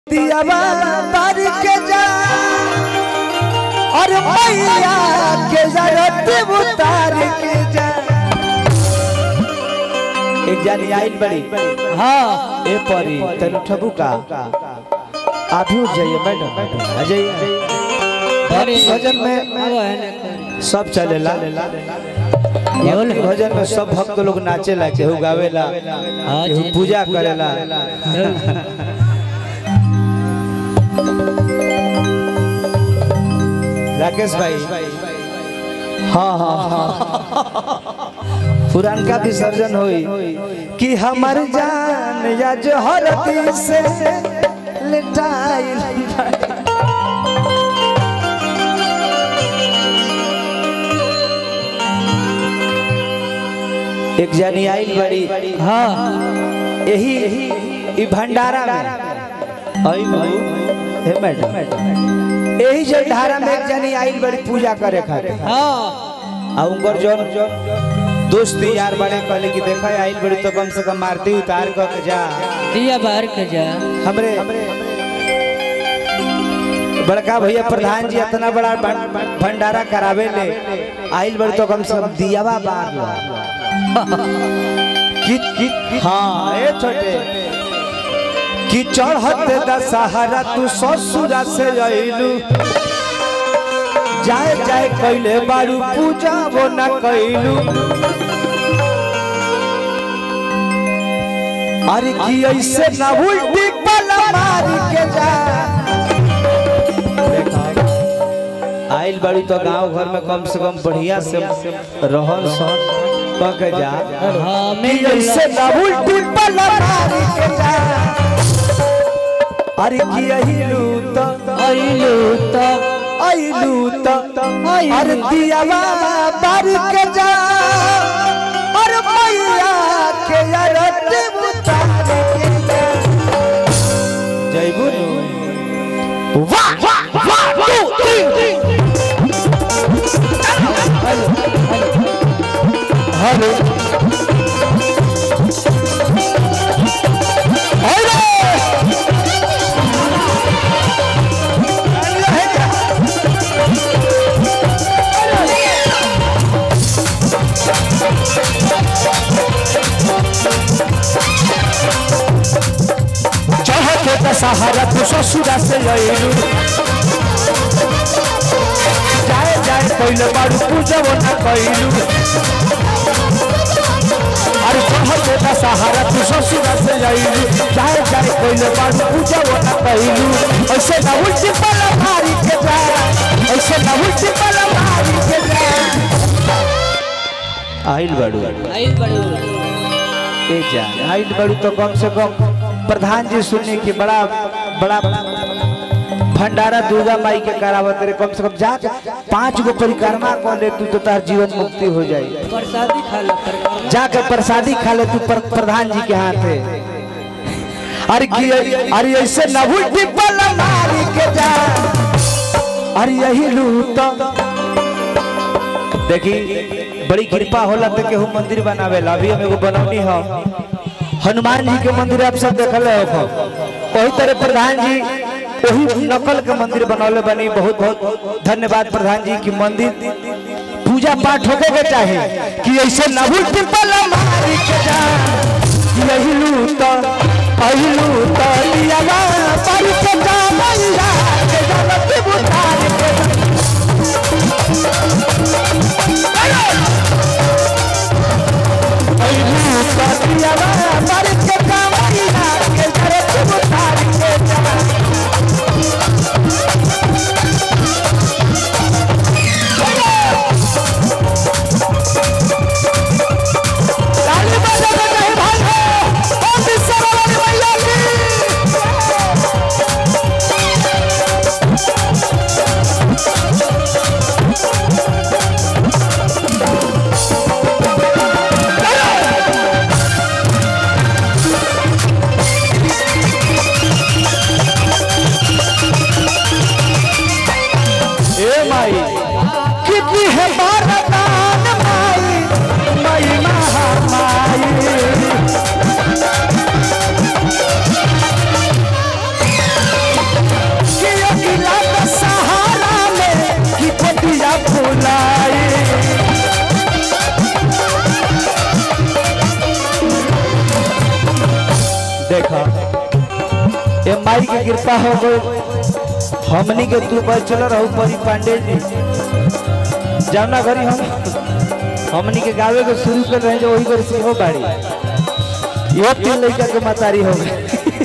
दियावा बार के जा और मैया के जरत उतार के जा एक जानी आइल बड़ी हाँ ए परी तनु ठबू का आप ही उठ जाइए मैडम आ जाइए अरे भजन में अब है ना करी। सब चलेला बोल। भजन में सब भक्त लोग नाचेला केहू गावेला हाँ केहू जी। पूजा करेला राकेश भाई हाँ हाँ हाँ पुरानका विसर्जन होई कि हमर जान या जोहरती से लिटाइल एक जानी आइल बड़ी हाँ यही ई भंडारा में आई बाबू हे मैडम यही जे धारा में एक जनी आइल बड़ी पूजा करे खातिर हाँ आ उनकर जोन दोस्त यार बड़े कहले कि देखा आइल बड़ी तो कम से कम मारती उतार क के जा दिया बाहर के जा हमरे बड़का भैया प्रधान जी इतना बड़ा भं- भंडारा करावे ले आइल बड़ी तो कम से कम दियावा बार लो कि कि हाँ ए छोटे कि चढ़त दशहरा तू ससुरा से अइलू जाए जाए कैले बारू पूजा वो न कैलू अरे की ऐसे न उल्टी पल मारी के जा आइल बड़ी तो गांव घर में कम से कम बढ़िया से रहन सहन क के जा हाँ कि मिल ऐसे न उल्टी पल मारी के जा अरे की अहिलू तो अइलू तो अइलू तो अरे दियावा बार के जा और मैया के अरत उतार के जा जयबू वाह वाह वाह टू थ्री हेलो चढ़ते दशहरा तू ससुरा से अइलू जाए जाए पहले बारू पूजब न कैलू अरे चढ़ते दशहरा तू ससुरा से अइलू जाए जाए पहले बारू पूजब न कैलू ऐसे न उल्टी पल मारी के जा ऐसे न उल्टी पल मारी के जा आइल बारू आइल बड़ू ए जा आइल बड़ू तो कम से कम प्रधान जी सुनने की बड़ा बड़ा भंडारा दुर्गा माई के करावत रे कम से कम जा पांच गो परिक्रमा कर ले तू तो तार जीवन मुक्ति हो जाई प्रसादी खा लो पर जाकर प्रसादी खा ले तू पर, प्रधान जी के हाथ है अरे की अरे ऐसे न उल्टी पल मारी के जा अरे यही लू तो देखी बड़ी कृपा होला तो केहू मंदिर बनावेला अभी हम एगो बनौनी हो हनुमान जी के मंदिर आप सब देखल हो वही तरह प्रधान जी वही नकल के मंदिर बनौले बनी बहुत बहुत धन्यवाद प्रधान जी की मंदिर पूजा पाठ होके के चाहे कि ऐसे नहुल टिपल मारी के जा यही लू तो पहिलू तो लियावा पर के जा मैया के जलत बुतार के जा। पहिलू तो लियावा पर के जा मैया के जलत बुतार के जा। ताली बजा के कहीं भाई हो ओ विश्व वाली मैया की जब माई के कृपा हो गई हमनी के तू पर चल रहू परी पांडे जी जाना घरी हम हमनी के गावे के शुरू कर रहे हैं जो वही घर से हो बाड़ी यो तीन लड़का के मतारी हो गई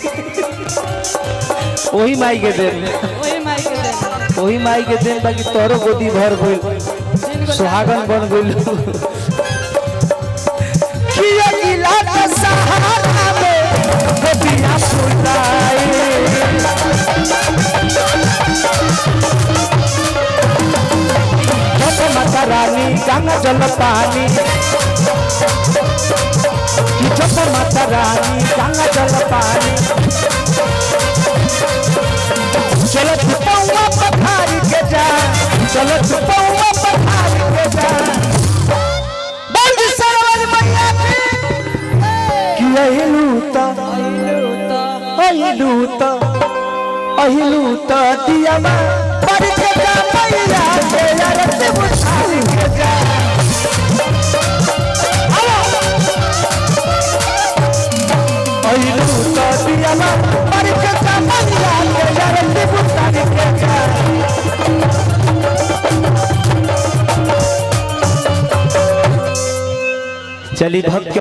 वही माई के देन वही माई के देन वही माई के देन बाकी तोरो गोदी भर गइल तीन गो सुहागन बन गइल किया गिला का सहारा में गोदिया सुनाई जब माता रानी गंगा जल पानी कि जब माता रानी गंगा जल पानी चलो छुपौआ पखारी के जा चलो छुपौआ पखारी के जा बोल सरवन मैया की कि अहिलू त अहिलू त अहिलू त दियामा पर के जा मैया के अरत बुझारी के जा अहिलू त दियामा पर के जा मैया के अरत बुझारी के जा चली भक्त